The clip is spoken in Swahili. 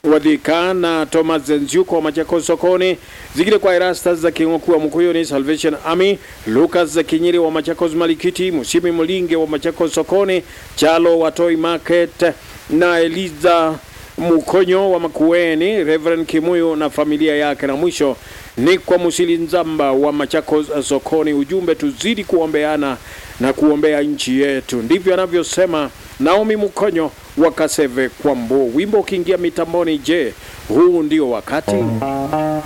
Wadhika na Thomas Nziuko wa Machakos sokoni, zingine kwa Erastus za Kingoku wa Mkuyuni Salvation Army, Lucas za Kinyiri wa Machakos Malikiti, Musimi Mulinge wa Machakos sokoni, Chalo wa Toy Market na Eliza Mukonyo wa Makueni, Reverend Kimuyu na familia yake, na mwisho ni kwa Musili Nzamba wa Machakos sokoni. Ujumbe, tuzidi kuombeana na kuombea nchi yetu, ndivyo anavyosema Naomi Mukonyo wa Kaseve Kwambo. Wimbo ukiingia mitamboni, je, huu ndio wakati?